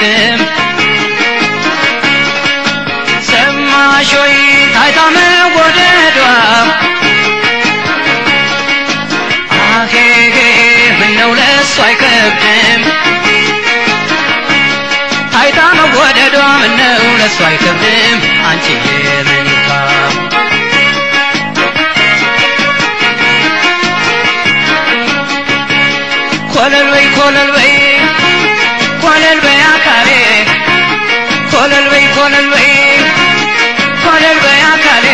አይከብድም ሰማሽ ወይ ታይታ መወደዷ አሄሄ ምነው ለሱ አይከብድም ታይታ መወደዷ ምነው ለሱ አይከብድም አንቺ የምንካ ኮለል በይ ኮለል በይ ኮለል በይ አካሌ ኮለል በይ ኮለል በይ ኮለል በይ አካሌ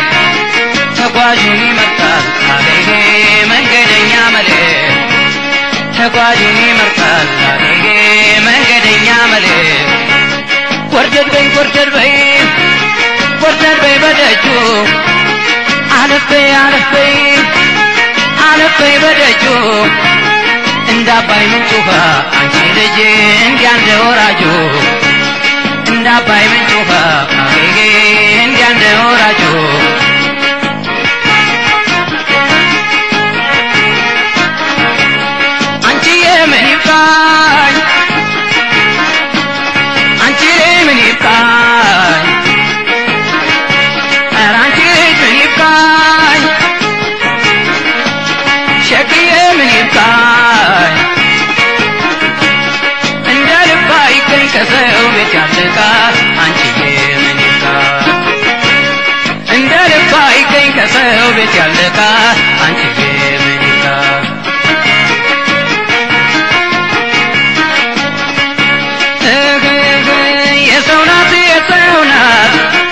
ተጓዡን ይመርጣል አገሬ መንገደኛ መሌ ተጓዡን ይመርጣል አገሬ መንገደኛ መሌ ጎርደድ በይ ጎርደድ በይ ጎርደድ በይ በደጁ አለፍ በይ አለፍ በይ አለፍ በይ በደጁ እንደ አባይ ምንጭ ውሃ አንቺ ልጅ እንዲያ እንደ ወራጁ እንደ አባይ ምንጭ ውሃ አጌጌ እንዲያ እንደ ወራጁ አንቺ የምን ይብቃኝ አንቺ ምን ይብቃኝ ኧረ አንቺ ምን ይብቃኝ ሸክዬ ምን ይብቃኝ እንደ ልባ ይገኝ ከሰው ቤት ያለቃ አንቺዬ ምን ይብቃኝ እንደ ልባ ይገኝ ከሰው ቤት ያለቃ አንቺዬ ምን ይብቃኝ እግግ የሰው ናት የሰው ናት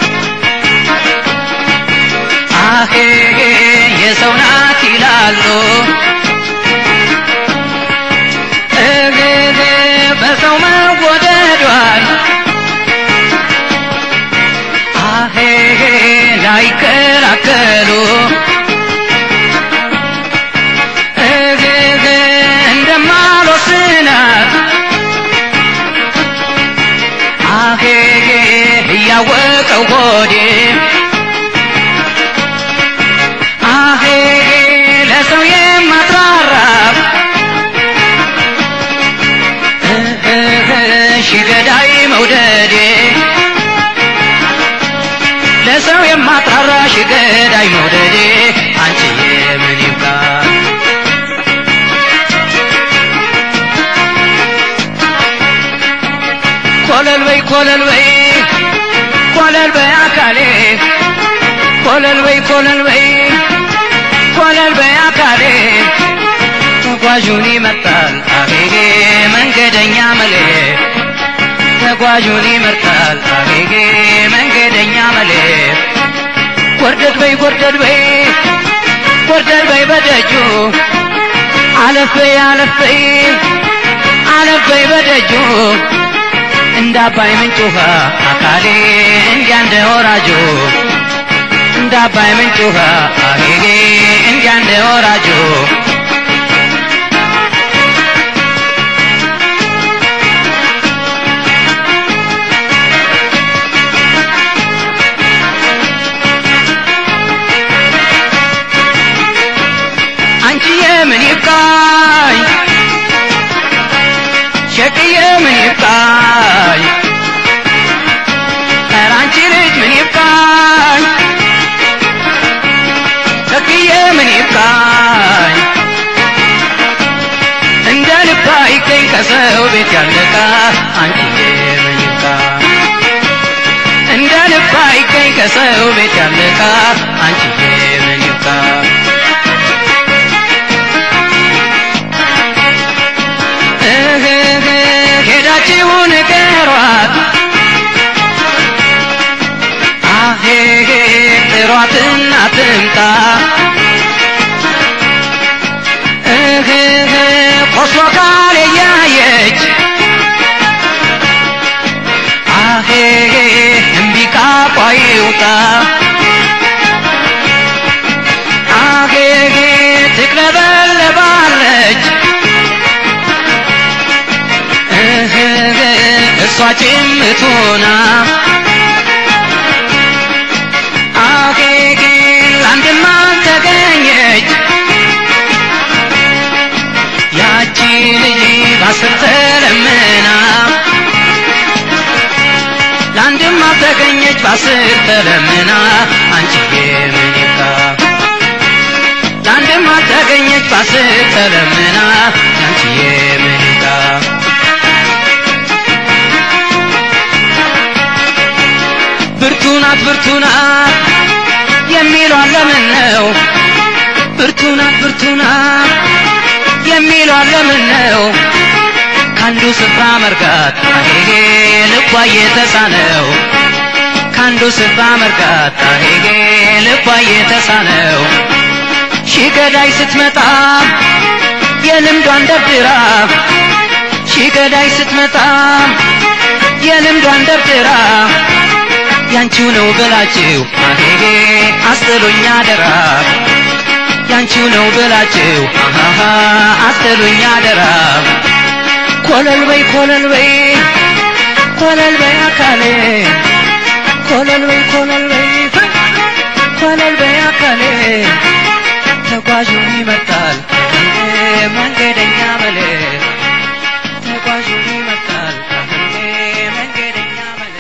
አሄ የሰው ናት ይላሉ እግግ በሰው መወደዷል አሄ ላይከላከሉ እግግ እንደማልወስናት አሄ እያወቀው ሆዴ አሄ ለሰው የማትራራ ሺ ገዳይ መውደዴ ለሰው የማትራራ ሺ ገዳይ መውደዴ አንቺዬ ምን ይብቃ ኮለል በይ ኮለል በይ ኮለል በይ አካሌ ኮለል በይ ኮለል በይ ኮለል በይ አካሌ ተጓዡን ይመርጣል አጌጌ መንገደኛ መሌ ተጓዡን ይመርጣል አጌጌ መንገደኛ መሌ ጎርደድ በይ ጎርደድ በይ ጎርደድ በይ በደጁ አለፍ በይ አለፍ በይ አለፍ በይ በደጁ እንደ አባይ ምንጭ ውሃ አካሌ እንዲያ እንደ ወራጁ እንደ አባይ ምንጭ ውሃ አጌጌ እንዲያ እንደ ወራጁ አንቺዬ ምን ይብቃኝ ሸቅዬ ምን ይብቃኝ ኧረ አንቺ ልጅ ምን ይብቃኝ ሸቅዬ ምን ይብቃኝ እንደ ልባ ይገኝ ከሰው ቤት ያለቃ አንቺዬ ምን ይብቃኝ እንደ ልባ ይገኝ ከሰው ቤት ያለቃ አንቺዬ ምን ይብቃኝ እህህ ሄዳችሁ ንገሯት አሄሄ ጥሯትና ትምጣ እህህ ቆስሎ ካል እያየች አሄሄ እምቢ ካፏ ይውጣ አሄሄ ትቅለበለባለች እሷ ጭምቱና አጌጌ ለአንድማ ተገኘች ያቺ ልጅ ባስር ተለምና ተገኘች በአስር ተለምና አንቺዬ ምን ይብቃ ለአንድማ ተገኘች በአስር ተለምና አንቺዬ ምን ይብቃ ብርቱ ናት ብርቱ ናት የሚሏን ለምን ነው ብርቱ ናት ብርቱ ናት የሚሏን ለምን ነው ከአንዱ ስፍራ መርጋት አሄጌ ልቧ እየተሳነው ከአንዱ ስፍራ መርጋት አሄጌ ልቧ እየተሳነው ሺህ ገዳይ ስትመጣ የልምዷን ደርድራ ሺህ ገዳይ ስትመጣ የልምዷን ደርድራ ያንቺው ነው ብላችሁ አሄጌ አስጥሉኝ አደራ ያንቺው ነው ብላችሁ አሃሃ አስጥሉኝ አደራ ኮለል በይ ኮለል በይ ኮለል በይ አካሌ ኮለል በይ ኮለል በይ ኮለል በይ አካሌ ተጓዡን ይመርጣል መንገደኛ መሌ ተጓዡን ይመርጣል መንገደኛ መሌ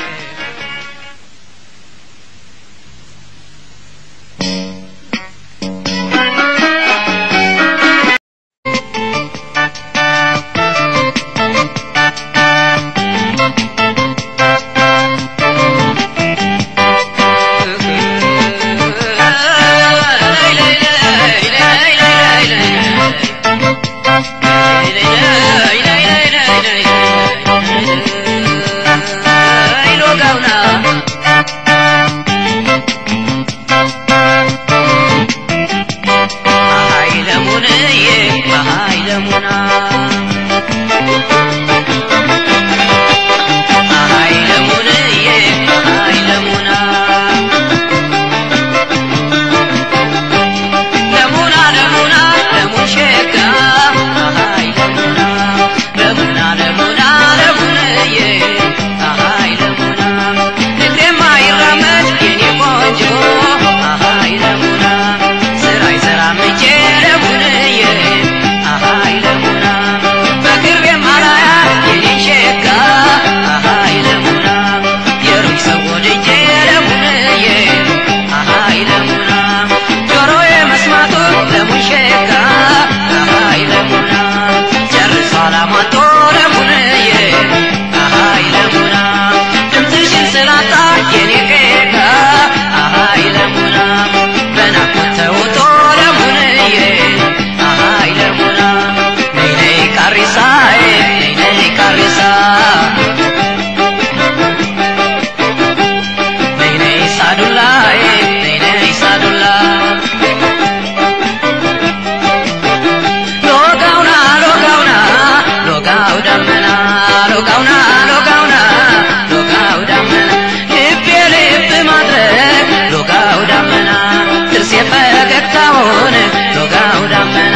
ፈገግታውን ሎጋው ዳመና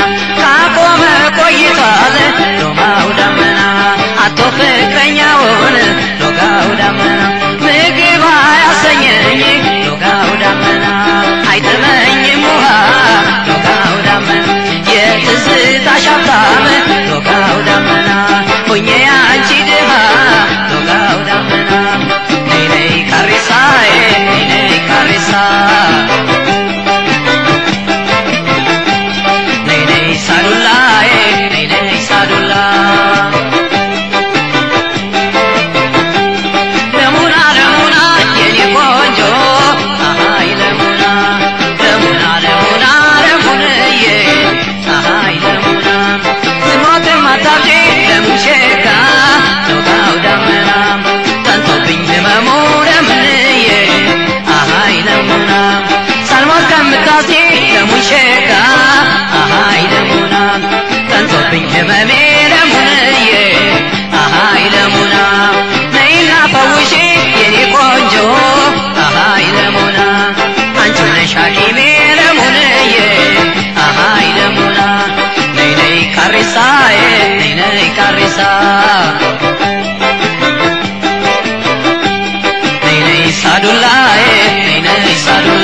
ካቆመ ቆይቷል ሎጋው ዳመና አቶ ፍቅረኛውን ሎጋው ዳመና ምግብ አያሰኘኝ ሎጋው ዳመና አይጥመኝም ውሃ ሎጋው ዳመና የትዝታሽ ሀብታም ሎጋው ዳመና ሆኜ አንቺ ድሃ ሎጋው ዳመና ነይ ነይ ካሬሳዬ ነይ ነይ ካሬሳ ነይ ነይ ሳዱላዬ ነይ ነይ ሳዱላ ለሙና ለሙና የኔ ቆንጆ አሃይ ለሙና ለሙና ለሙና ለሙንዬ አሃይ ለሙና ስሞት ማታብጂ ለሙሼጋ ሎጋው ዳመና ጠንቶብኝ ህመሙ ለምንዬ አሃይ ለሙና ሳልሞት ከምታሲ ለሙሼጋ አሃይ ለሙና ጠንቶብኝ ህመሜ ለሙንዬ አሃይ ለሙና ነይና ፈውሺ የኔ ቆንጆ አሃይ ለሙና አንቺ ነሽ ሐኪሜ ለሙንዬ አሃይ ለሙና ነይ ነይ ካሬሳዬ ነይ ነይ ካሬሳ ነይ ነይ ሳዱላዬ ነይ ነይ ሳዱላ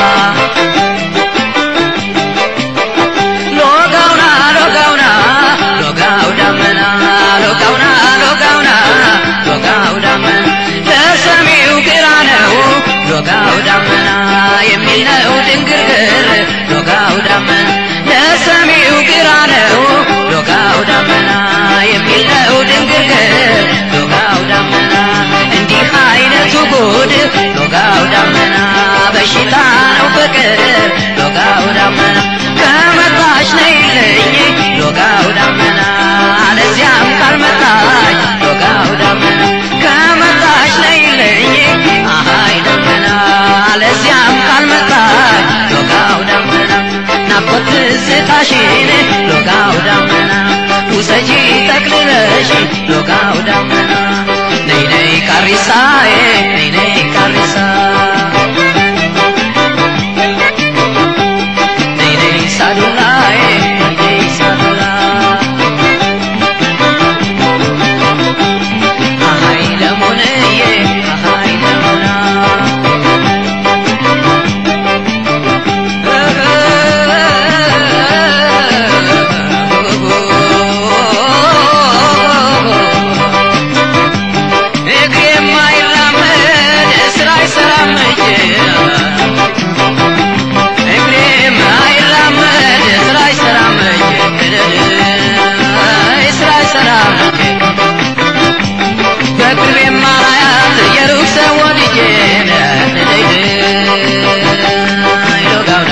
ሎጋውና ሎጋውና ሎጋው ዳመና ሎጋውና ሎጋውና ሎጋው ዳመና ለሰሚው ግራ ነው ዶጋው ዳመና የሚል ነው ድንግርግር ዶጋው ዳመና ለሰሚው ግራ ነው ዶጋው ዳመና የሚል ነው ድንግርግር ዶጋው ዳመና እንዲህ አይነቱ ጉድ ዶጋው ዳመና በሽታ ነው ፍቅር ዶጋው ዳመና ከመጣሽ ነይልኝ ዶጋው ዳመና አለዚያም ካልመጣሽ ዶጋው ዳመና ከመጣሽ ነይልኝ አሃይ ደመና አለዚያም ካልመጣሽ ዶጋው ዳመና ናፍቆት ትዝታሽን ዶጋው ዳመና ውሰጂ ጠቅልለሽ ዶጋው ዳመና ነይ ነይ ቃሪሳዬ ነይ ነይ ቃሪሳ ነይ ነይ ሳዱላዬ ነይ ነይ ሳዱላ አሃይ ለሞንዬ አሃይ ለሞና እግሬ የማይራመድ ስራ አይሰራም እጄ እግሬ የማይራመድ ስራ አይሰራም እጄ ስራ አይሰራም እጄ በቅርብ የማላያት የሩቅ ሰው ወድጄ ይሎጋውዳ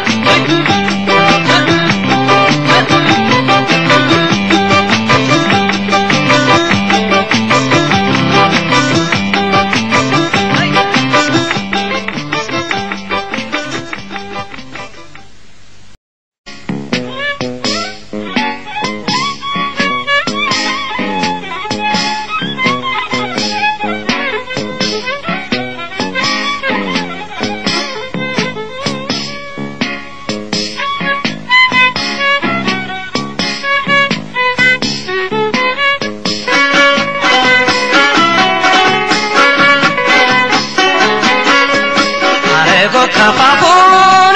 አረጎ ከፋፉን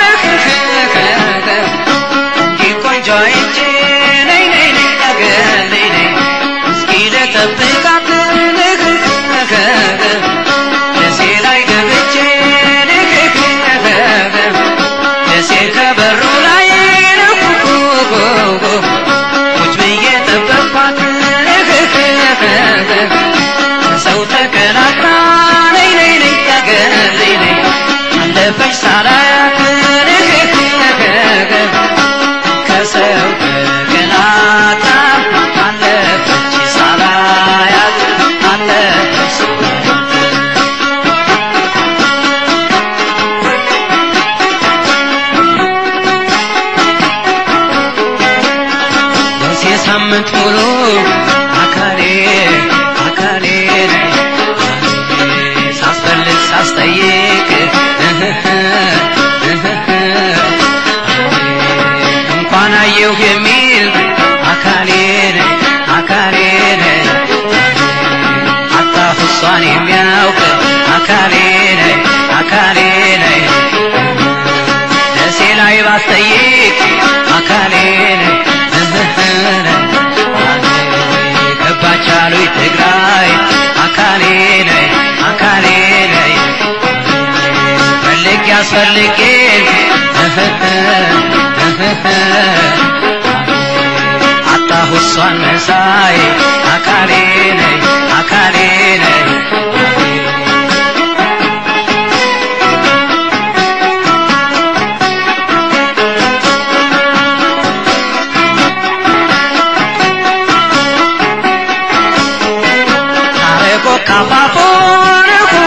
እንዲህ ቆንጆ አይቼ ነይ ነይ ነይ አገር ነይ ነይ እስኪ ልጠብቃት ደሴ ላይ ገብቼ ደሴ ከበሩ ላይ ቁጭ ብዬ ጠበቅኳት ሰው ተቀላቅላ ነይ ነይ ነይ አገር ነይ ነይ አለፈች ሳላያት ከሰው ተቀላቅላ አለፈች ሳላያት አለፈች በዚህ ሳምንት ሙሉ አካሌ አካሌ ነይ ሳስፈልግ ሳስጠይቅ እንኳን አየሁ የሚል አካሌ ነይ አካሌ ነይ አጣሁ እሷን የሚያውቅ አካሌ ነይ አካሌ ነይ ደሴ ላይ ባስጠይቅ አካሌ ነይ ገባች አሉኝ ትግራይ አካሌ ነይ አካሌ ነይ ፈልጌ አስፈልጌ አጣሁ እሷን መሳይ አካሌ ነይ አካሌ ነይ አረጎ ካፋፎን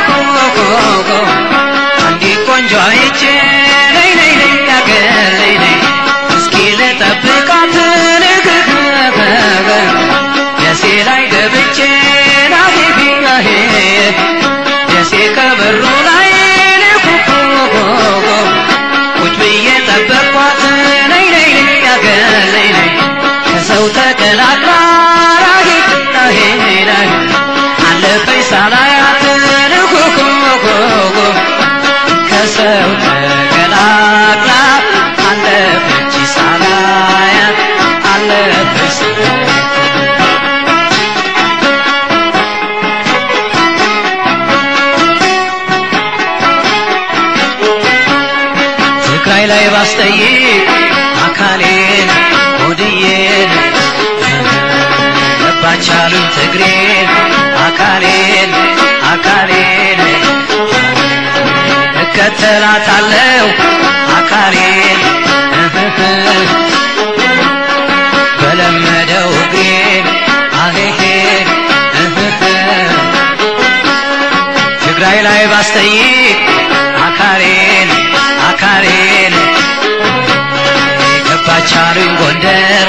አንዲት ቆንጆ አይቼ ነይ ነይ ነይ አገር ነይ ነይ እስኪ ልጠብቃት ደሴ ላይ ገብቼ ናሄ ላይ ባስጠይቅ አካሌን ሆድዬን ገባቻሉኝ ትግሬን አካሌን አካሌን እከተላታለው አካሌን በለመደው እግሬን አሄሄን ትግራይ ላይ ባስጠይቅ አካሌን አካሌን ገባቻሉኝ ጎንደር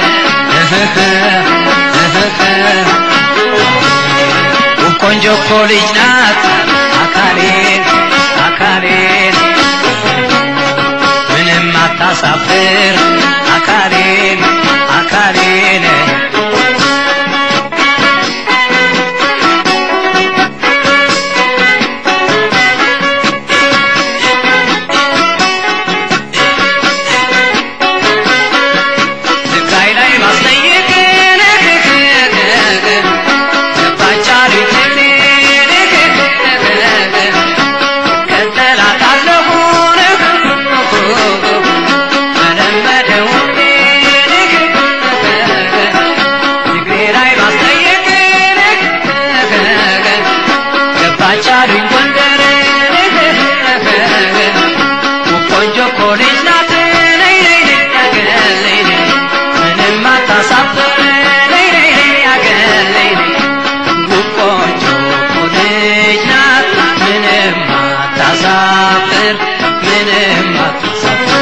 ውብ ቆንጆ እኮ ልጅ ናት አካሌን አካሌን ምንም አታሳፍር አካሌን አካሌን ትግራይ ላይ ማስጠየቅ ገባቻሉኝ ትግሬን ከተላታለሁ መለመደው ትግሬ ላይ ማስጠየቅ ገባቻሉኝ ጎንደር ቆንጆ እኮ ልጅ ናት ነይ ነይ ነይ አገር ነይ ነይ ምንም አታሳፍር ነይ ነይ ነይ አገር ነይ ነይ ውብ ቆንጆ እኮ ልጅ ናት ምንም አታሳፍር ምንም አታሳፍር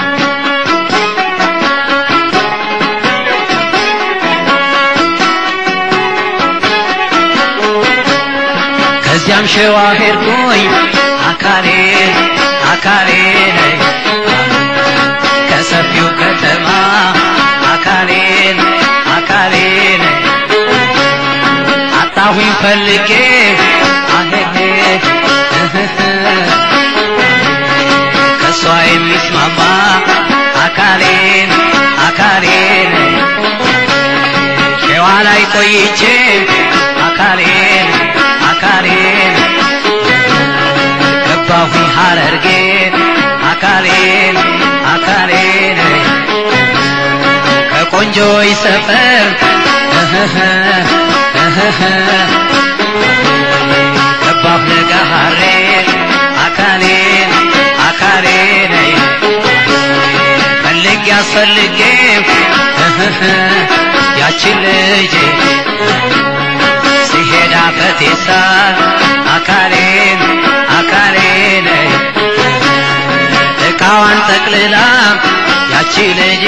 ከዚያም ሸዋ ሄድኩኝ አካሌ አካሌ ነይ ከሰፊው ከተማ አካሌን አካሌን አጣሁኝ ፈልጌ አሄሄ ከሷ የሚስማማ አካሌን አካሌን ሸዋ ላይ ቆይቼ አካሌን አካሌን ገባሁኝ ሐረርጌ አካሌን አካሌን ከቆንጆይ ሰፈር ገባሁ ለጋሃሬ አካሌን አካሌን ፈልጌ አስፈልጌ ያችን ልጅ ሲሄድ አፈቴሳ አካሌን አካሌን እቃዋን ጠቅልላ ያቺ ልጅ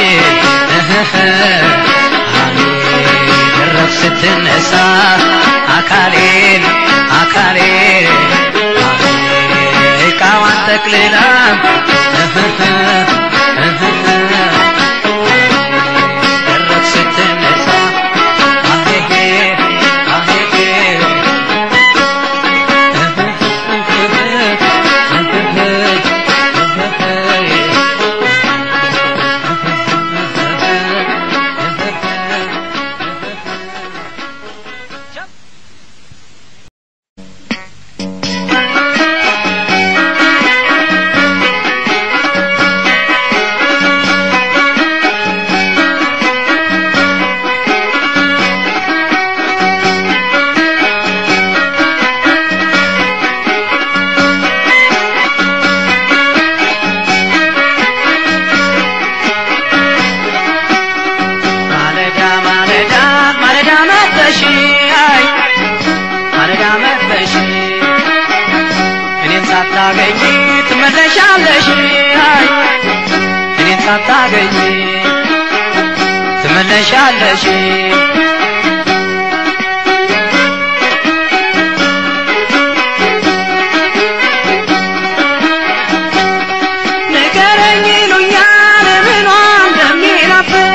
ደረፍ ስትነሳ አካሌን አካሌን እቃዋን ጠቅልላ ደረፍ ስትነሳ አሄሄ አሄሄ ማለዳ ማለዳ ማለዳ መጥተሽ አይ ማለዳ መጥተሽ እኔን ሳታገኝ ትመለሻለሽ አይ እኔን ሳታገኝ ትመለሻለሽ ንገረኝ ይሉኛል ምኗ እንደሚናፍቅ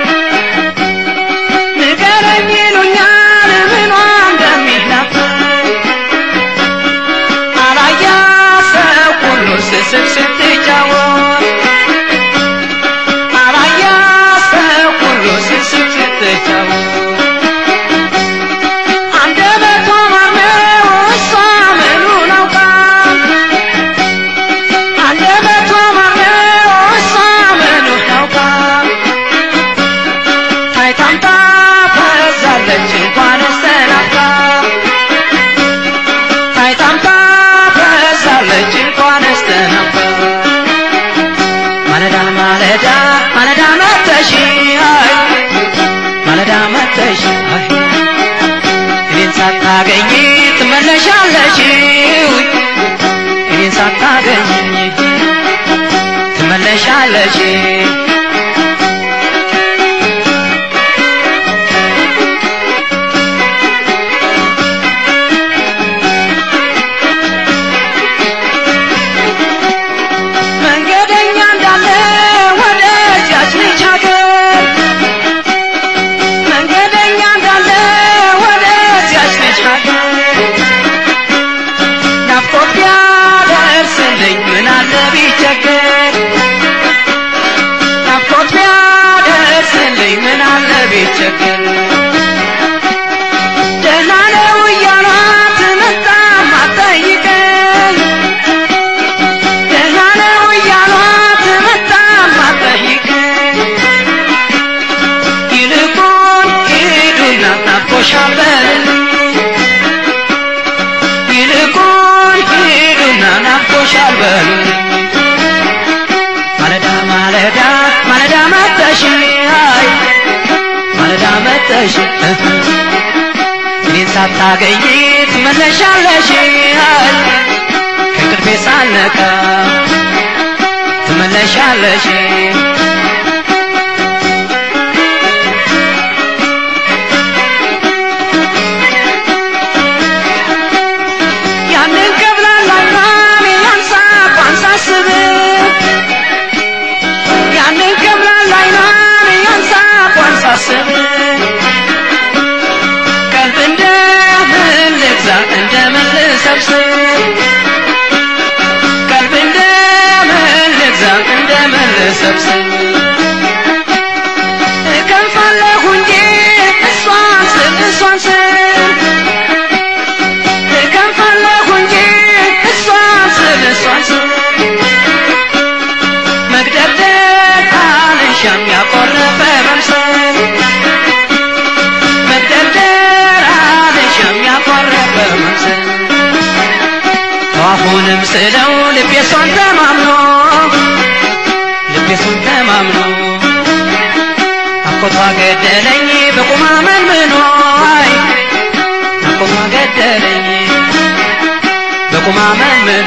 ንገረኝ ይሉኛል ምኗ እንደሚናፍቅ አላያ ሰው ሁሉ ስስቅ ስትጫወት አላያ ሰው ሁሉ ስስቅ ስትጫወት አንደበቷ ማነው እሷ ምኑን አውቃ አንደበቷ ማነው እሷ አንስተ ነበር ማለዳ ማለዳ ማለዳ መተሽ አይ ማለዳ መተሽ አይ እኔን ሳታገኝ ትመለሻለሽ ውይ እኔን ሳታገኝ ትመለሻለሽ መንገደኛ እንዳለ ወደዚያች ልጅ ሀገር መንገደኛ እንዳለ ወደዚያች ልጅ ሀገር ናፍቆት ቢያደርስልኝ ምን አለ ቢቸገር ናፍቆት ቢያደርስልኝ ምን አለ ቢቸገር ደህና ነው እያሏት መጣም አትጠይቀኝ ደህና ነው እያሏት መጣም አትጠይቀኝ ይልቁን ሂዱና ናፍቆሻል በልልኝ ይልቁን ሂዱና ናፍቆሻል በልልኝ ማለዳ ማለዳ ማለዳ መጠሽ አይ ማለዳ መጠሽ እኔን ሳታገኝ ትመለሻለሽ አይ ከእንቅልፌ ሳልነቃ ትመለሻለሽ ያንን ከብላላይኗን ያንሳቋን ሳስብ ያንን ከብላላይኗን ያንሳቋን ሳስብ ቀልብ እንደምን ልግዛ እንደምን ልሰብስብ ቀልብ እንደምን ልግዛ እንደምን ልሰብስብ እከንፋለሁ እንጂ እሷን ስል እሷን ስል እከንፋለሁ እንጂ እሷን ስል እሷን ስል መግደርደር አልሻም ያቆረፈ መምሰል መግደርደር አልሻም ያቆረፈ መምሰል አሁንም ስለው ልቤ እሷን ተማምኖ ልቤ እሷን ተማምኖ አኮቷ ገደለኝ በቁማ መንምኖ አይ አኮቷ ገደለኝ በቁማ መንምኖ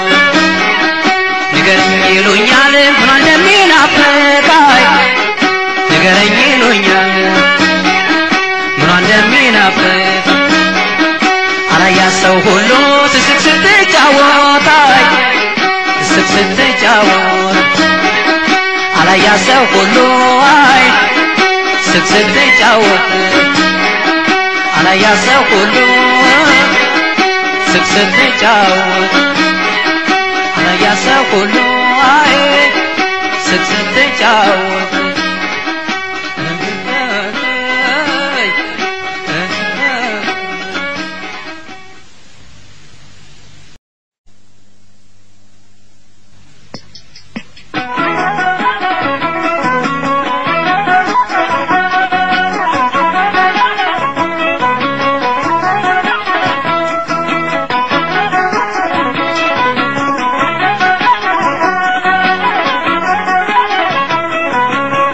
ንገረኝ ይሉኛል ምን እንደሚናፍቃይ ንገረኝ ይሉኛል ምን እንደሚናፍቅ አላያ ሰው ሁሉ ስስቅ ስትጫወት አይ ስስቅ ስትጫወት አላያ ሰው ሁሉ አይ ስስቅ ስትጫወት አላያ ሰው ሁሉ ስስቅ ስትጫወት አላያ ሰው ሁሉ አይ ስቅ ስትጫወት Thank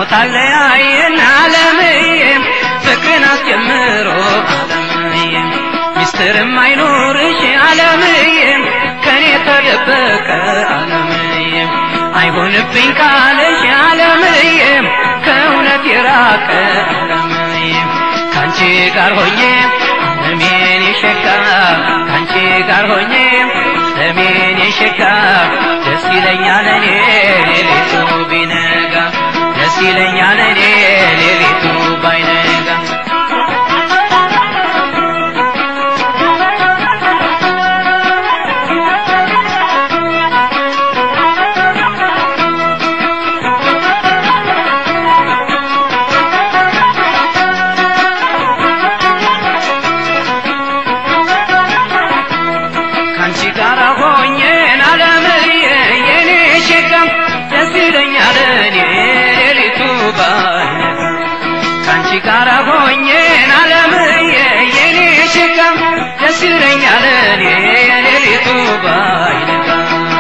ታለያየን ዓለምዬም ፍቅርን አስጀምሮ ዓለምዬም ሚስጥርም አይኖርሽ ዓለምዬም ከኔ ተደበቀ ዓለምዬም አይሆንብኝ ካለሽ ዓለምዬም ከእውነት የራቀ ዓለምዬም ካንቺ ጋር ሆኜ ዓለሜን የሸካ ካንቺ ጋር ሆኜ ዓለሜን የሸካ ደስ ይለኛል እኔ ሌሊቱ ቢነጋ ደስ ይለኛል እኔ ሌሊቱ ባይነጋ ካንቺ ጋር ሆኜን ዓለምዬ የኔ ሸጋም ደስ ይለኛል እኔ ሌሊቱ ባይነጋ ካንቺ ጋር ሆኜን ዓለምዬ የኔ ሸጋም ደስ ይለኛል እኔ ሌሊቱ ባይነጋ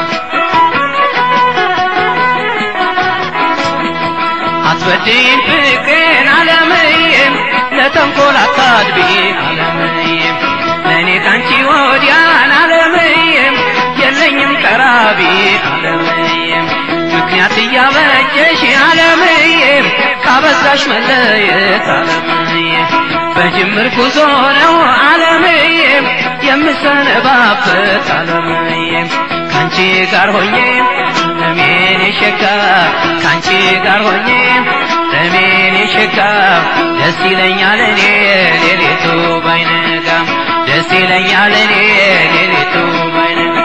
አትወድኝ ፍቅሬን ዓለምዬም ለተንኮል አታድቢ ዓለምዬም ለእኔ ካንቺ ወዲያን ዓለምዬም የለኝም ቀራቢ ዓለምዬም ምክንያት እያበጀሽ ዓለምዬም ካበዛሽ መለየት ዓለምዬም በጅምር ጉዞ ነው ዓለምዬም የምሰነባበት ዓለምዬም ካንቺ ጋር ሆኜ ለሜን የሸጋ ካንቺ ጋር ሆኜ ለሜን የሸጋ ደስ ይለኛል እኔ ሌሊቱ ባይነጋ ደስ ይለኛል እኔ ሌሊቱ ባይነጋ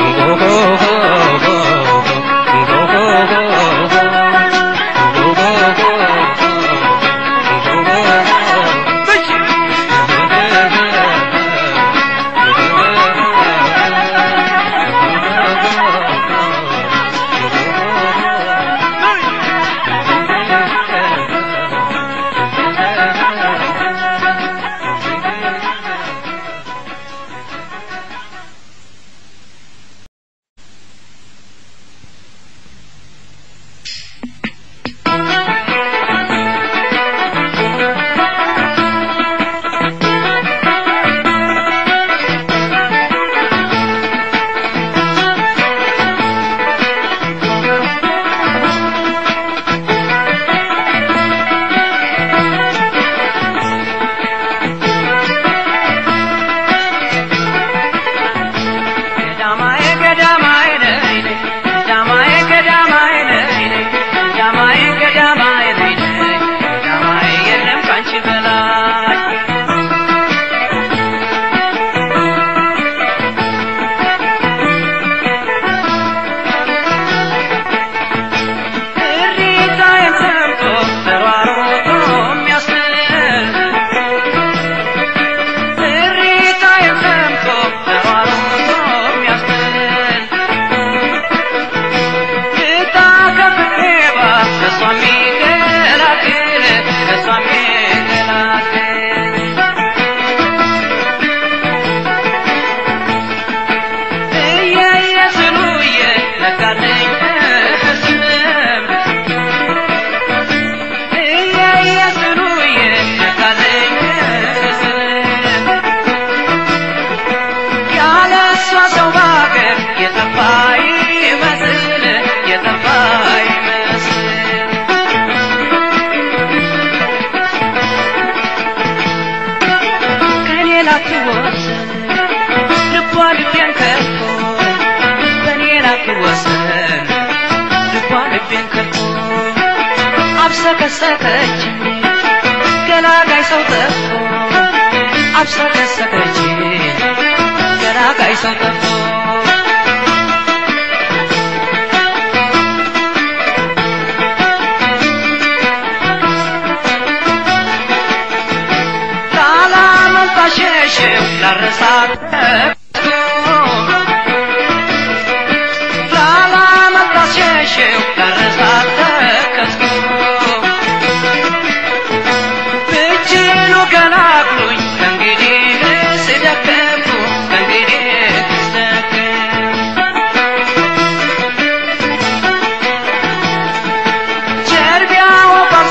ገዳማዬ ገዳማዬ ነይ ነይ ገዳማዬ ገዳማዬ ነይ ነይ ገዳማዬ ገዳማዬ ነይ ነይ ገዳማዬ የለም ካንቺ በላይ እሪታዬን ሰምቶ ተሯሩጦ የሚያስል እሪታዬን ሰምቶ ተሯሩጦ የሚያስጥል እጣ ከፍቅሬ ባፍ ከእሷ የሚገላግል ከእሷ የሚገላግል እየየ ስሉዬ ነጋልኝ ህልም እየየ ስሉዬ ነጋልኝ ህልም ያለ እሷ ሰው ባገር የጠፋ ይመስል የጠፋ ይመስል ከኔ ላትወሰን ልቧ ልቤን ከቶ በኔ ላትወሰን ልቧ ልቤን ከቶ አብሰከሰከች ገላጋይ ሰው ጠፍቶ አብሰከሰከች ገላጋይ ሰው ጠፍቶ ላላመንታሸሽው ላረሳት ላላመንታሸሽው ላረሳት ተከስቶ ብችሉ ገላግሉኝ ከእንግዲህ ስደከምኩ ከእንግዲህ ስደከም ጀርቢያው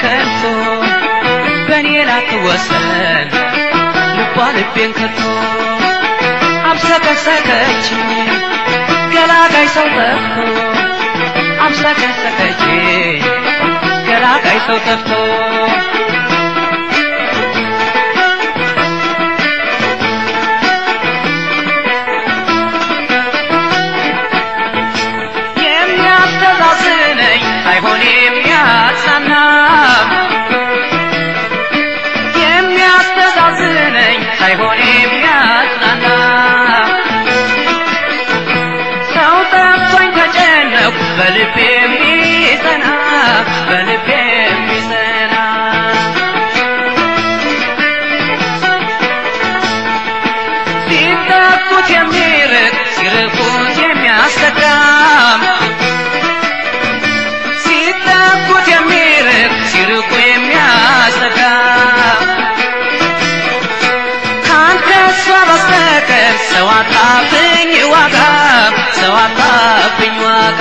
ከንቶ በእኔ ላትወሰን ልቧ ልቤን ከቶ አብሰከሰከች ገላጋይ ሰው ጠፍቶ አብሰከሰከች ገላጋይ ሰው ጠፍቶ የሚያስተዛዝነኝ ሳይሆን የሚያጽናና የሚያስተዛዝነኝ ሳይሆን የሚያጽናና ሰው ጠፍቶኝ ተጨነኩ በልቤ የሚጸና በልቤ የሚጸና ሲጠቁት የሚርቅ ሲርቁት የሚያስጠጋም ሲጠጉት የሚርቅ ሲርቁ የሚያስጠጋ ካንተ እሷ በስተቀር ሰው አጣብኝ ዋጋ ሰው አጣብኝ ዋጋ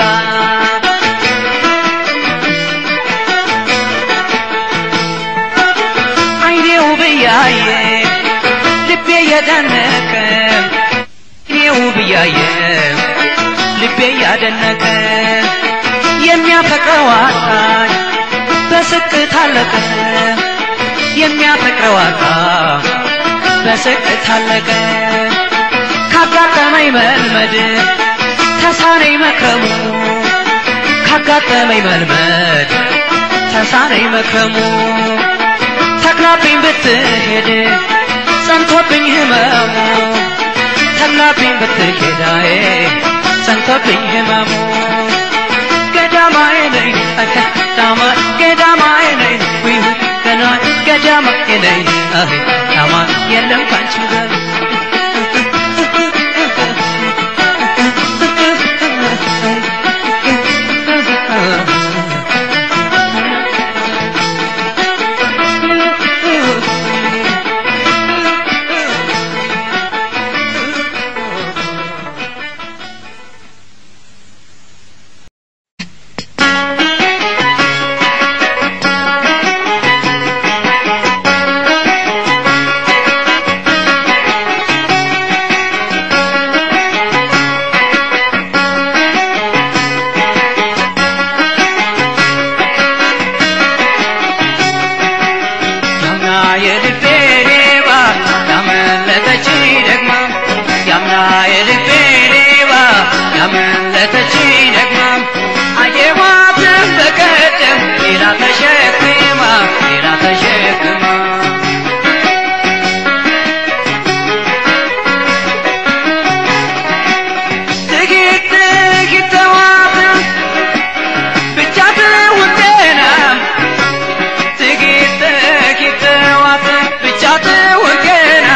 አይኔው ብያየ ልቤ የደነቀ አይኔው ብያየ ልቤ ያደነቀ የሚያፈቅረው አጣኝ በስቅት አለቀ የሚያፈቅረው አጣ በስቅት አለቀ ካጋጠመኝ መልመድ ተሳነኝ መክረሙ ካጋጠመኝ መልመድ ተሳነኝ መክረሙ ተክላብኝ ብትሄድ ጸንቶብኝ ህመሙ ተክላብኝ ብትሄዳዬ ጸንቶብኝ ህመሙ ገዳማዬ ነኝ ገዳማ ገዳማዬ ነኝ ውይ ውይ ገና ገዳማዬ ነኝ አህ ዳማ የለም ካንቺ ጋር ያምና የልቤ ሌባ ያመለጠች ደግማ ያምና የልቤ ሌባ ያመለጠች ደግማ አየኋትን በቀደም ሌላ ተሸክማ ሌላ ተሸክማ ጥቂት ጥቂት ተዋትን ብቻ ትውጤናም ጥቂት ጥቂት ተዋት ብቻ ትውቅና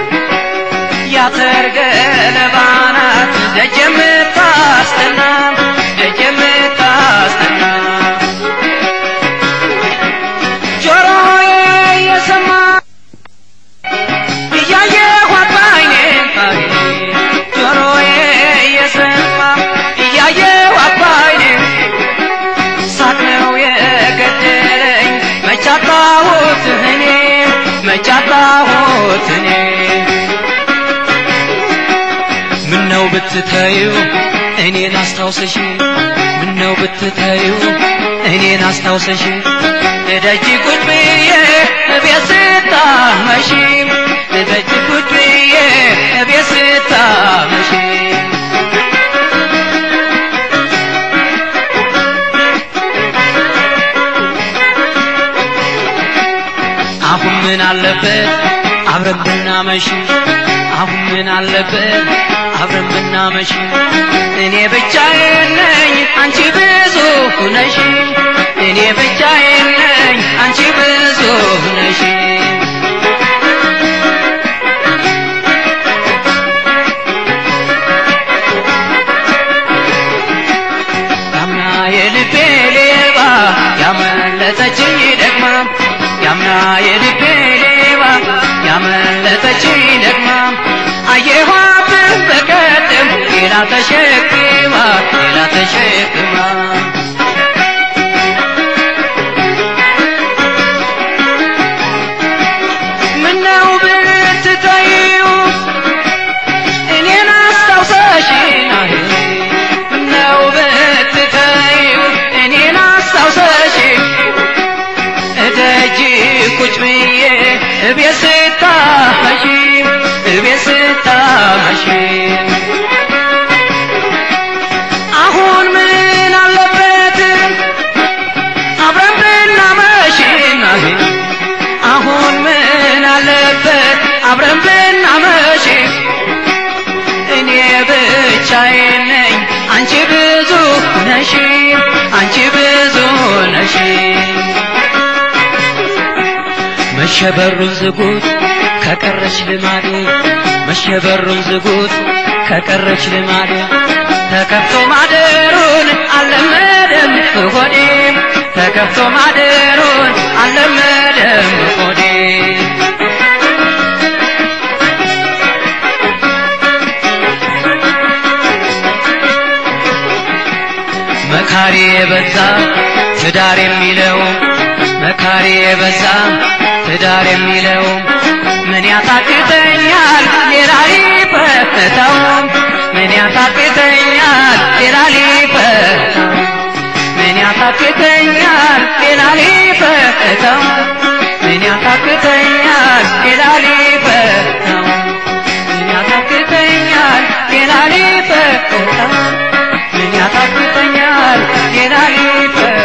ያተር ገለባ ናት ደጅ የምታስጠና ደጅ የምታስጠና ጆሮዬ የሰማ እያየኋት ባይኔ ጆሮዬ የሰማ እያየኋት ባይኔ ሳቅ ነው የገደለኝ መቻጣሁት እኔ መቻጣሁት እኔ ምነው ብትተዩ እኔን አስታውሰሽ ምነው ብትተዩ እኔን አስታውሰሽ እደጅ ቁጭ ብዬ እቤት ስታመሺ እደጅ ቁጭ ብዬ እቤት ስታመሺ አሁን ምን አለበት አብረን ብናመሽ አሁን ምን አለበት አብረን ብናመሽ እኔ ብቻዬን ነኝ አንቺ ብዙ ነሽ እኔ ብቻዬን ነኝ አንቺ ብዙ ነሽ ያምና የልቤ ሌባ ያመለጠችኝ ደግማ ያምና የልቤ ሌባ ያመለጠችኝ ደግማ አየኋት በቀደም ሌላ ተሸክማ ሌላ ተሸክማ ስታመሺ እቤት ስታመሺ አሁን ምን አለበት አብረን ብናመሽ አሁን ምን አለበት አብረን ብናመሽ እኔ ብቻዬን ነኝ አንቺ ብዙ ነሽ አንቺ ብዙ ነሽ መሸበሩን ዝጉት ከቀረች ልማዴ መሸበሩን ዝጉት ከቀረች ልማዴ ተከፍቶ ማደሩን አልለመደም ሆዴ ተከፍቶ ማደሩን አልለመደም ሆዴ መካሪ የበዛ ትዳር የሚለው መካሪ የበዛ ትዳር የሚለው ምን ያታክተኛል ሌላ ሊፈታው ምን ያታክተኛል ሌላ ሊፈታው ምን ያታክተኛል ሌላ ሊፈታው ምን ያታክተኛል ሌላ ሊፈታው ምን ያታክተኛል ሌላ ሊፈታው ምን ያታክተኛል ሌላ ሊፈታው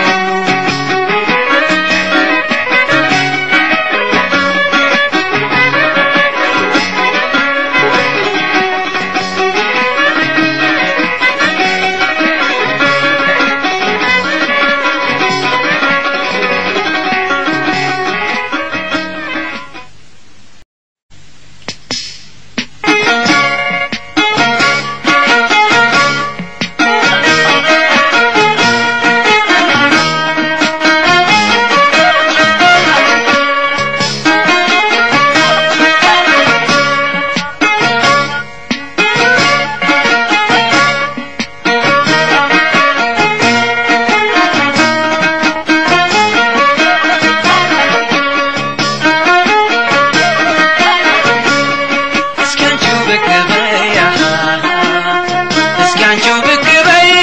እስኪ አንቺው ብቅ በይ አሃ፣ እስኪ አንቺው ብቅ በይ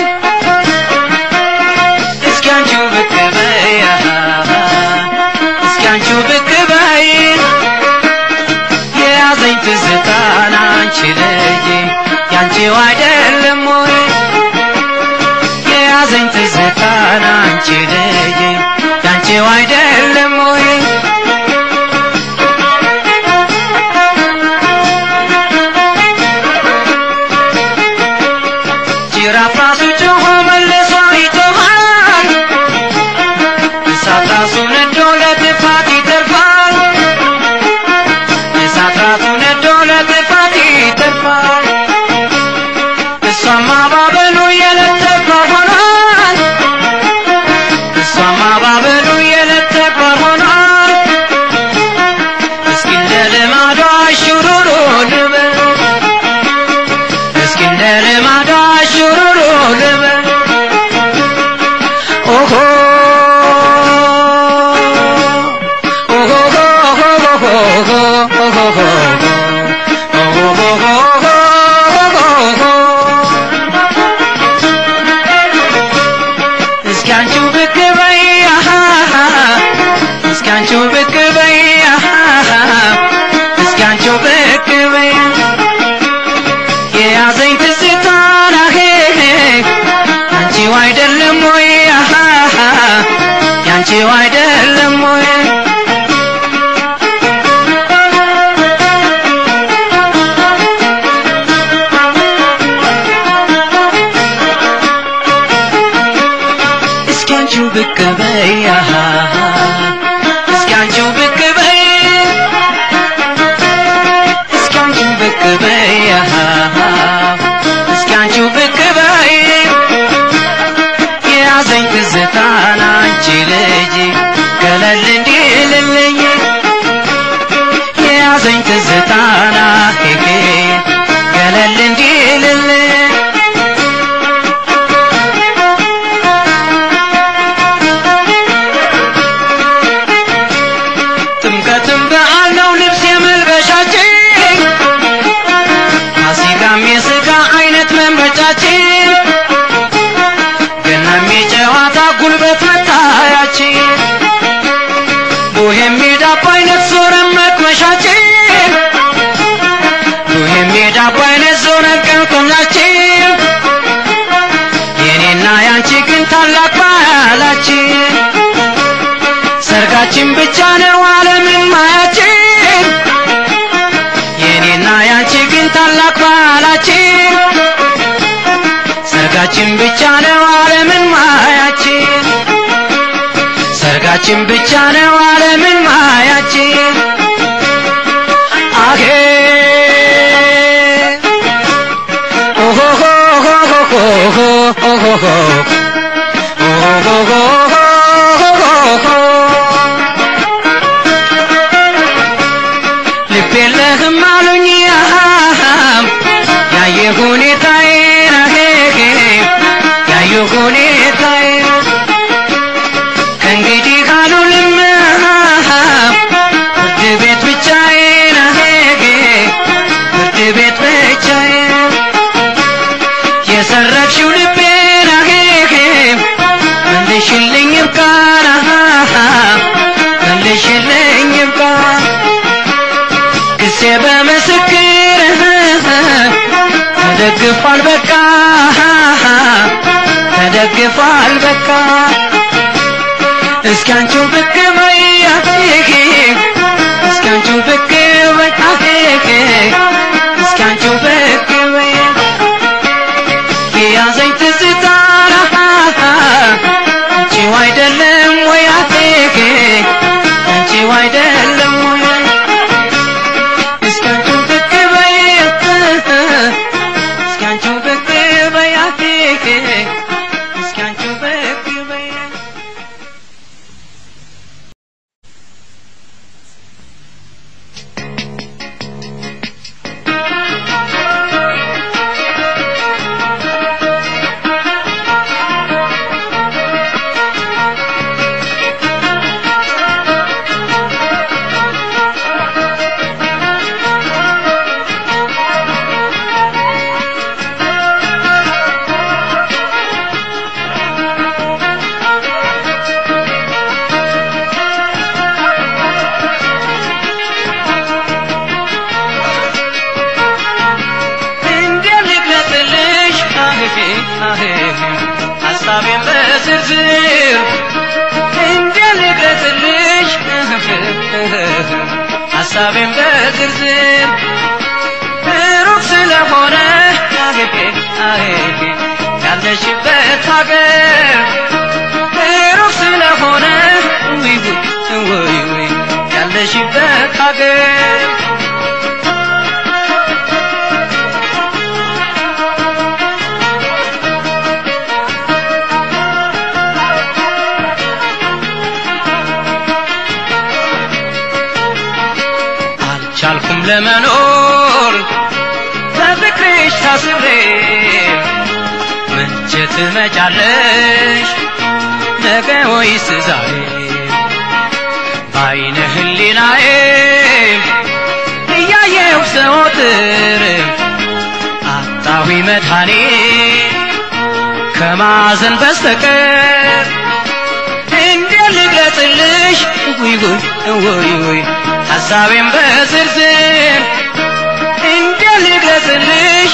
እስኪ አንቺው ብቅ በይ አሃ፣ እስኪ አንቺው ብቅ በይ የያዘኝ ትዝታን አንቺ ልጅ ያንቺው አይደለም ወይ የያዘኝ ትዝታን አንቺ ልጅ ያንቺው አይደለም ወይ ጅራፍ ራሱ ጮሆ መልሶ ይጮኻል። እሳት ራሱ ነዶ ለጥፋት ይተርፋል። እሳት ራሱ ነዶ ለጥፋት ይተርፋል። እሷማ ባበሉ የዕለት ተግባር ሆኗል። እሷማ ባበሉ የዕለት ተግባር ሆኗል። እስኪ እንደ ልማዷ ሹሩሩ ልበል እስኪ እንደ ልማዷ ሹሩሩ ልበል ኦሆ እስኪ አንቺው ብቅ በይ አሃ፣ እስኪ አንቺው ብቅ በይ አሃ፣ እስኪ አንቺው ብቅ በይ የያዘኝ ትዝታ ናሄ ያንቺው አይደለም ወይ አሃ፣ ያንቺው አይደለም ወይ እስኪ አንቺው ብቅ በይ አሃ፣ እስኪ አንቺው ብቅ በይ እስኪ አንቺው ብቅ በይ አሃ፣ እስኪ አንቺው ብቅ በይ የያዘኝ ትዝታን አንቺ ልጅ ገለል እንዲልልኝ የያዘኝ ትዝታና ሄሄ ገለል እንዲልልኝ ጥምቀትም በዓል ነው ልብስ የመልበሻችን ፋሲካም የሥጋ አይነት መምረጫችን ገናም የጨዋታ ጉልበት መታያችን ቡሄም የዳቦ አይነት ዞረን ልብ የለህም አሉኝ ያየ ሁኔታዬን ያየ ሁኔታዬን ከእንግዲህ ካሉልም ፍርድ ቤት ብቻዬን ፍርድ ቤት ብቻዬን የሰረቅሽው ልቤን መልሽልኝ ይብቃን መልሽልኝ ይብቃን ክሴ በምስክር ተደግፏል በቃ ተደግፏል በቃ እስኪ አንቺው ብቅ በይ እስኪ አንቺው ብቅ በይ እስኪ አንቺው ብቅ በይ የያዘኝ ትዝታ አንቺው አይደለም ወይ አንቺው አይደለም ወይ እስኪ አንቺው ብቅ በይ እስኪ አንቺው ብቅ በይ እስኪ አንቺው ብቅ በይ እንዴት ልግለጽልሽ ሀሳቤን በዝርዝር እንዴት ልግለጽልሽ ሀሳቤን በዝርዝር ሩቅ ስለሆነ ያለሽበት ሀገር ሩቅ ስለሆነ ውይ ውይ ውይ ያለሽበት ሀገር አልቻልኩም ለመኖር በፍቅርሽ ታስሬ መቼ ትመጫለሽ ነገ ወይስ ዛሬ በአይነ ህሊናዬ እያየሁ ዘወትር አጣዊ መድኃኔ ከማዘን በስተቀር እንዴት ልግለጽልሽ ውይ ውይ ውይ ውይ ሀሳቤን በዝርዝር እንዴት ልግለጽልሽ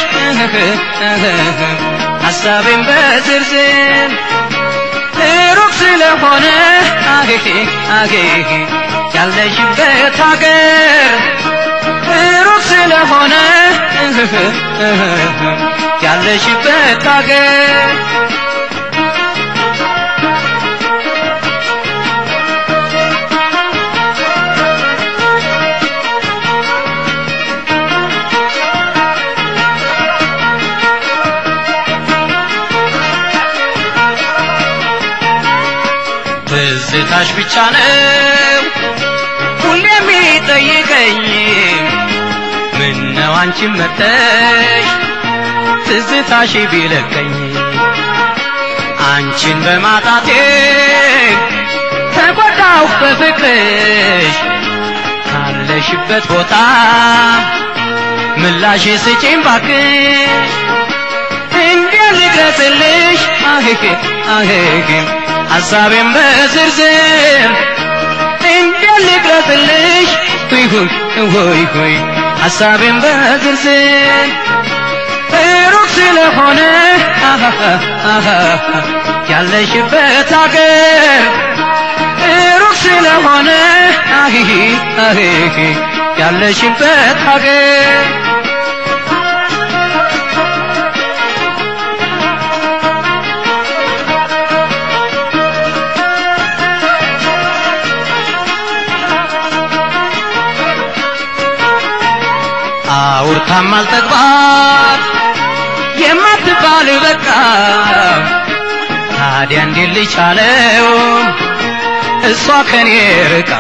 ሀሳቤን በዝርዝር ሩቅ ስለሆነ አጌ አጌ ያለሽበት ሀገር ሩቅ ስለሆነ ያለሽበት ሀገር ትዝታሽ ብቻ ነው ሁሌ የሚጠይቀኝ ምን ነው አንቺን መተሽ ትዝታሽ ቢለቀኝ አንቺን በማጣቴ ተጎዳሁ በፍቅርሽ ካለሽበት ቦታ ምላሽ ስጪኝ ባክሽ እንዴት ልግለጽልሽ አሄሄ አሄሄ ሀሳቤን በዝርዝር እንዴት ልግለጽልሽ ሆይ ሆይ ሆይ ሆይ ሀሳቤን በዝርዝር ሩቅ ስለሆነ ያለሽበት ሀገር ሩቅ ስለሆነ አሂሂ አሂሂ ያለሽበት ሀገር አውርታም አልጠግባት የማትባል በቃ ታዲያ እንዴት ልቻለው እሷ ከኔ ርቃ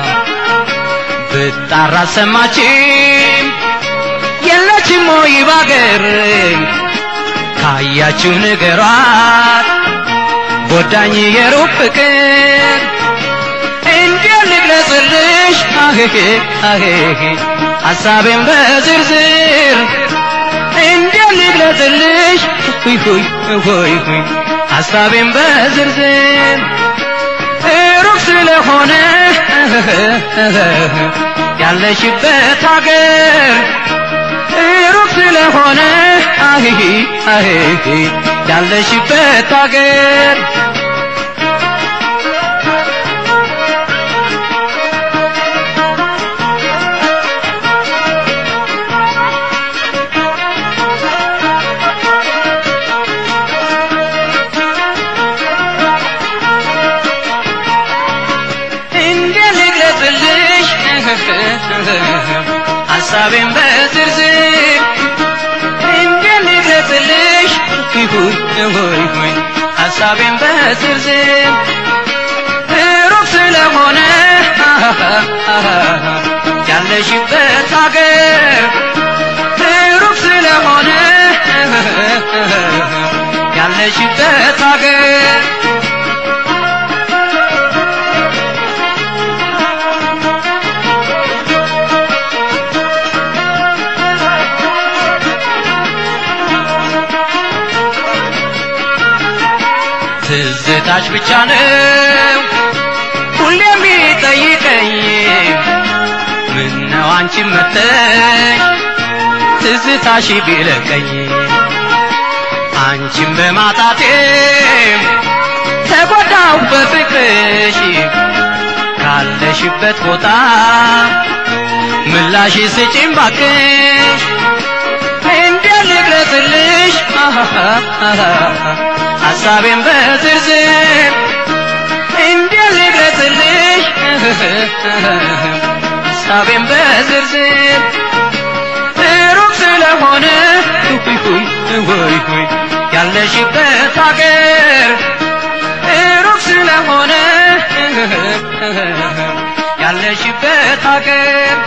ብጣራ ሰማችም የለችም ወይ ባገር ካያችሁ ንገሯት ጎዳኝ የሩብ ፍቅር እንዴት ልግለጽልሽ አሄሄ አሄሄ ሐሳቤን በዝርዝር እንዴት ልግለጽልሽ ሁይ ሁይ ሁይ ሁይ ሐሳቤን በዝርዝር ሩቅ ስለሆነ ያለሽበት አገር ሩቅ ስለሆነ አሂሂ አሂሂ ያለሽበት አገር እንዴት ልግለጽልሽ ሐሳቤን በዝርዝር እንዴት ልግለጽልሽ ሁይ ሁይ ሁይ ሐሳቤን በዝርዝር ሩቅ ስለሆነ ያለሽበት አገር ሩቅ ስለሆነ ያለሽበት አገር ትዝታሽ ብቻ ነው ሁሌ የሚጠይቀኝ ምነው አንቺ መተሽ ትዝታሽ ቢለቀኝ አንቺን በማጣቴ ተጎዳሁ በፍቅርሽ ካለሽበት ቦታ ምላሽ ስጪኝ ባክሽ እንዴት ልግለጽልሽ ሐሳቤን በዝርዝር እንዴት ልግለጽልሽ ሐሳቤን በዝርዝር ሩቅ ስለሆነ ሁይ ሁይ ሁይ ሁይ ያለሽበት አገር ሩቅ ስለሆነ ያለሽበት አገር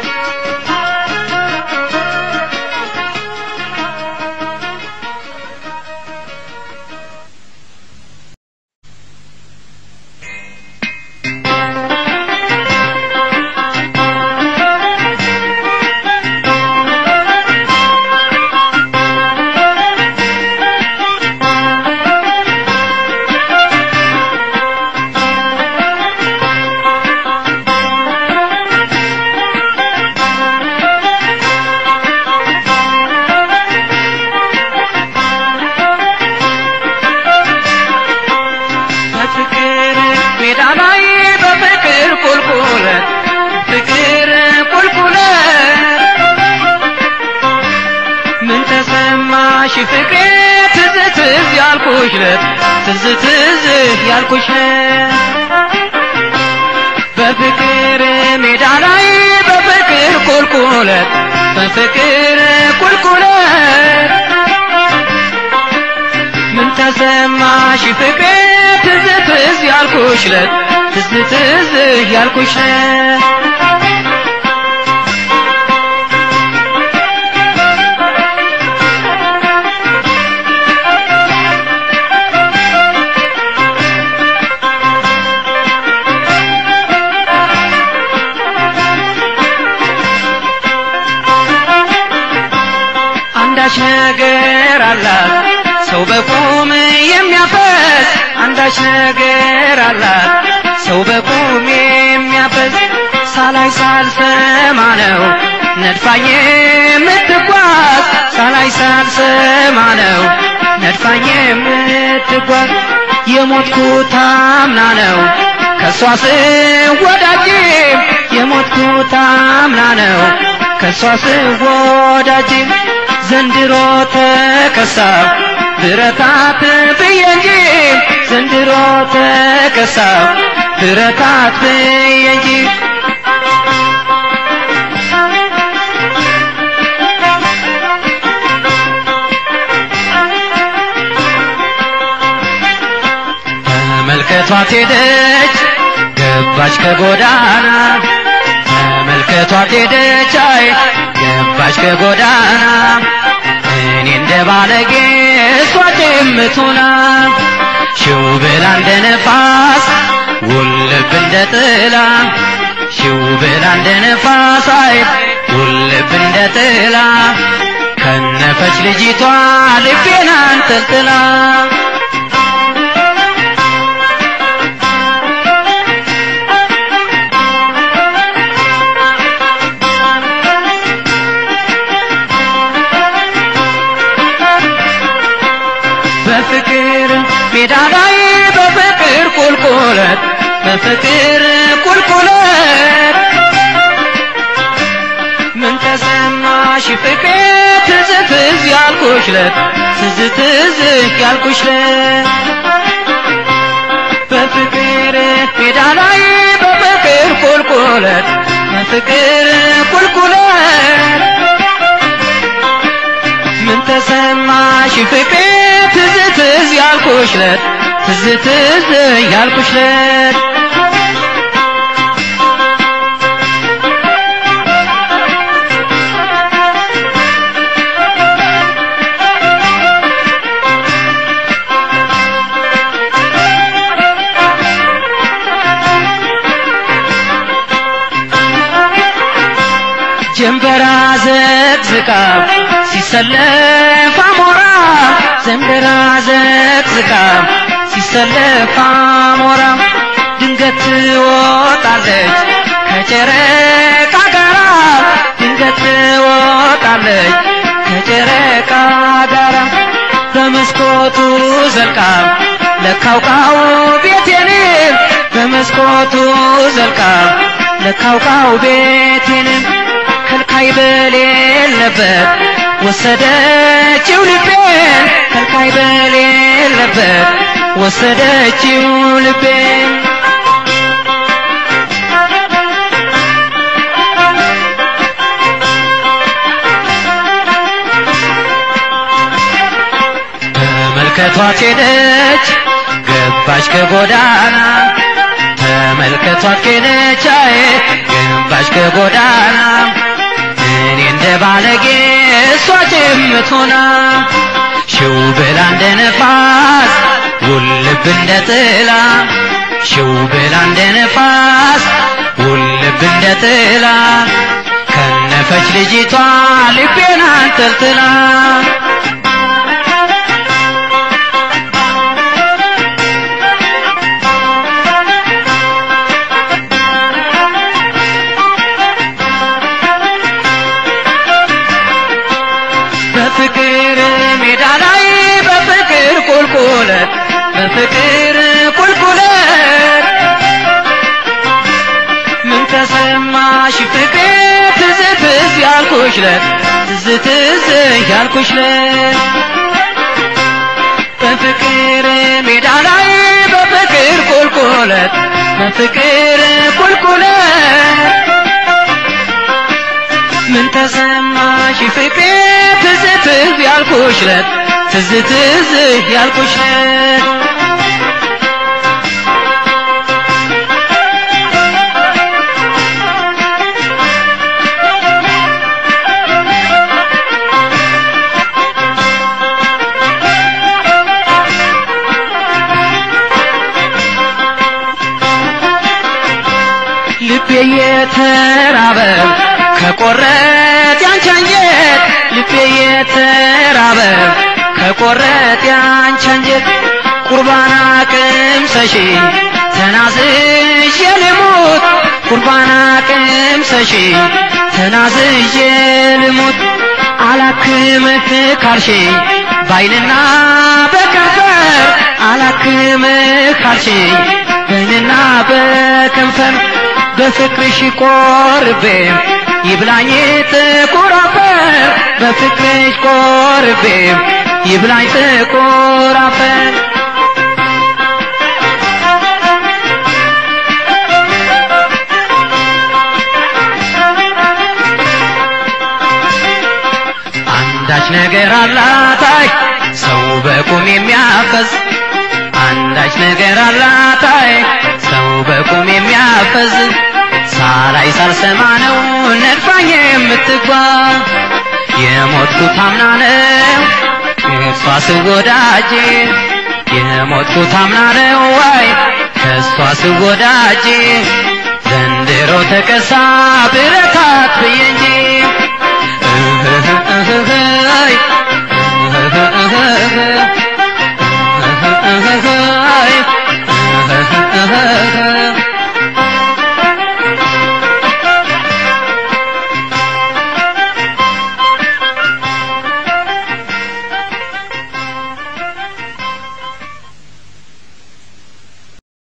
በፍቅር ሜዳ ላይ በፍቅር ቁልቁለት ፍቅር ቁልቁለት ምን ተሰማሽ ፍቅሬ ትዝ ትዝ ያልኩሽ ለት ትዝ ትዝ ያልኩሽ በፍቅር ሜዳ ላይ በፍቅር ቁልቁለት በፍቅር ቁልቁለት ምን ተሰማሽ ፍቅሬ ትዝ ትዝ ያልኩሽ ለት ትዝ ትዝ ያልኩሽ አንዳች ነገር አላት ሰው በቁም የሚያፈስ አንዳች ነገር አላት ሰው በቁም የሚያፈስ ሳላይ ሳልሰማ ነው ነድፋኝ የምትጓዝ ሳላይ ሳልሰማ ነው ነድፋኝ የምትጓዝ የሞትኩት አምና ነው ከእሷ ስወዳጅ የሞትኩት አምና ነው ከእሷ ስወዳጅ ዘንድሮ ተከሳብ ብረታት ብዬ እንጂ ዘንድሮ ተከሳብ ብረታት ብዬ እንጂ ተመልከቷት ሄደች ገባች ከጎዳና ተመልከቷት ሄደች አይ ገባች ከጎዳና እኔ እንደ ባለጌ እሷ ጭምቱና ሽው ብላ እንደ ነፋስ ውልብ እንደ ጥላ ሽው ብላ እንደ ነፋስ አይ ውልብ እንደ ጥላ ከነፈች ልጅቷ ልቤን አንጠልጥላ በፍቅር ሜዳ ላይ በፍቅር ቁልቁለት በፍቅር ቁልቁለት ምን ተሰማሽ ፍቅሬ ትዝ ትዝ ያልኩሽለት ትዝ ትዝ ያልኩሽለት በፍቅር ሜዳ ላይ በፍቅር ቁልቁለት በፍቅር ቁልቁለት ምን ተሰማሽ ፍቅሬ ትዝ ትዝ ያልኩሽለት ትዝ ትዝ ያልኩሽለት ጀንበራ ዘቅዝቃ ሲሰለፍ አሞራ ዘንበራ ዘቅዝቃ ሲሰለፍ አሞራ ድንገት ትወጣለች ከጨረቃ ጋራ ድንገት ትወጣለች ከጨረቃ ጋራ በመስኮቱ ዘልቃ ለካውቃው ቤቴን በመስኮቱ ዘልቃ ለካውቃው ቤቴን ከልካይ በሌለበት ወሰደችው ልቤን ከልካይ በሌለበት ወሰደችው ልቤን ተመልከቷት ሄደች ገባች ከጎዳና ተመልከቷት ሄደች አይ ገባች ከጎዳና እኔ እንደ ባለጌ እሷ ጭምት ሆና ሽው ብላ እንደ ነፋስ ውልብ እንደ ጥላ ሽው ብላ እንደ ነፋስ ውልብ እንደ ጥላ ከነፈች ልጅቷ ልቤን አንጠልጥላ በፍቅር ሜዳ ላይ በፍቅር ቁልቁለት በፍቅር ቁልቁለት ምን ተሰማሽ ፍቅሬ ትዝ ትዝ ያልኩሽለት ትዝ ትዝ ያልኩሽለት በፍቅር ሜዳ ላይ በፍቅር ቁልቁለት በፍቅር ቁልቁለት ምን ተሰማሽ ፍቅሬ ትዝ ትዝ ያልኩሽለት ትዝ ትዝ ያልኩሽለት ልቤ የተራበ ከቆረት ያንቺ አንጀት ልቤ የተራበ ከቆረት ያንቺ አንጀት ቁርባን ቅምሰሺ ተናዝዤ ልሙት ቁርባን ቅምሰሺ ተናዝዤ ልሙት አላክምህ ካልሽ ባይንና በከንፈር አላክምህ ካልሽ በይንና በከንፈር በፍቅርሽ ቆርቤ ይብላኝ ጥቁር አፈር በፍቅርሽ ቆርቤ ይብላኝ ጥቁር አፈር አንዳች ነገር አላታይ ሰው በቁም የሚያፈዝ አንዳች ነገር አላታይ ሰው በቁም የሚያፈዝ ሳላይ ሳልሰማ ነው ነድፋኝ የምትጓዝ የሞትኩት አምና ነው ከእሷ ስወዳጅ የሞትኩት አምና ነው ዋይ ከእሷ ስወዳጅ ዘንድሮ ተከሳ ብረታት ብዬ